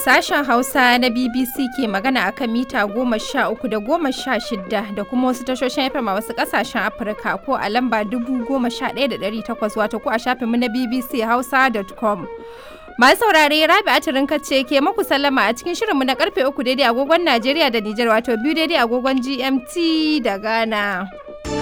Sashen Hausa na BBC ke magana a kan mita goma sha uku da goma sha shida da kuma wasu tashoshin FM a wasu ƙasashen Afirka ko a lamba dubu goma sha ɗaya da ɗari takwas wato ko a shafinmu na BBC Hausa.com. Masu saurare Rabi Atirin ce ke maku sallama a cikin shirinmu na karfe uku daidai agogon Najeriya da Nijar wato biyu daidai agogon GMT da Ghana.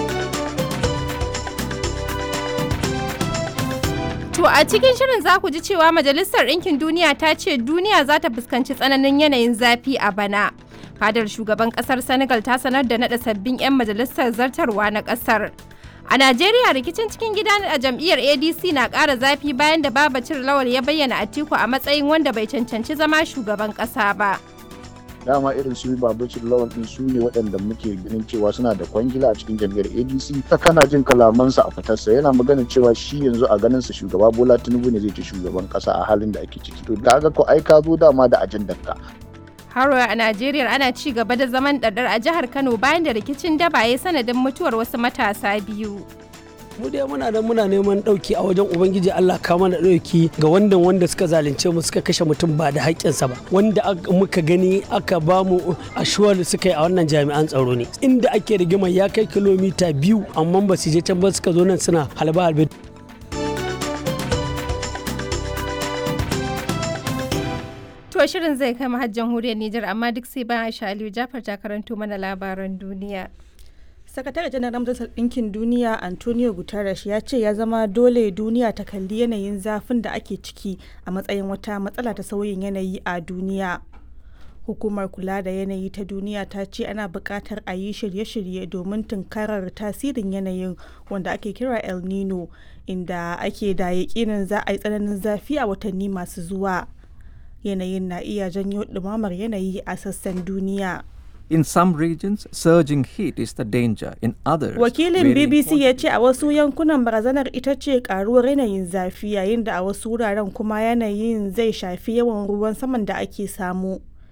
To a cikin shirin za ku ji cewa Majalisar Ɗinkin Duniya ta ce duniya za ta fuskanci tsananin yanayin zafi a bana. Fadar shugaban ƙasar Senegal ta sanar da naɗa sabbin 'yan majalisar zartarwa na ƙasar. A Najeriya rikicin cikin gida a jam'iyyar ADC na ƙara zafi bayan da Babacir Lawal ya bayyana Atiku a matsayin wanda bai cancanci zama shugaban ƙasa ba. dama irin su babacin lawan din su ne waɗanda muke ganin cewa suna da kwangila a cikin jam'iyyar adc ta kana jin kalamansa a fitarsa yana magana cewa shi yanzu a ganin sa shugaba bola tinubu ne zai ci shugaban ƙasa a halin da ake ciki to kaga ko ai ka zo dama da ajandar ka Haro a Najeriya ana ci gaba da zaman ɗaɗɗar a jihar Kano bayan da rikicin daba ya sanadin mutuwar wasu matasa biyu. mu dai muna nan muna neman ɗauki a wajen ubangiji Allah ka mana ɗauki ga wanda wanda suka zalunce mu suka kashe mutum ba da haƙƙinsa ba wanda muka gani aka ba mu ashuwar suka yi a wannan jami'an tsaro ne inda ake rigima ya kai kilomita biyu amma ba su je can ba suka zo nan suna halba halbe To shirin zai kai har jamhuriyar Nijar amma duk sai bayan Aisha Aliyu Jafar ta karanto mana labaran duniya. sakatare janar majalisar ɗinkin duniya antonio guterres ya ce ya zama dole duniya ta kalli yanayin zafin da ake ciki a matsayin wata matsala ta sauyin yanayi a duniya hukumar kula da yanayi ta duniya ta ce ana buƙatar a yi shirye-shirye domin tunkarar tasirin yanayin wanda ake kira el nino inda ake da yaƙinin za a yi tsananin zafi a watanni masu zuwa yanayin na iya janyo ɗumamar yanayi a sassan duniya. In some regions, surging heat is the danger. In others, Wakilin BBC ya ce a wasu yankunan barazanar ita ce karuwar yanayin zafi yayin da a wasu wuraren kuma yanayin zai shafi yawan ruwan saman da ake samu.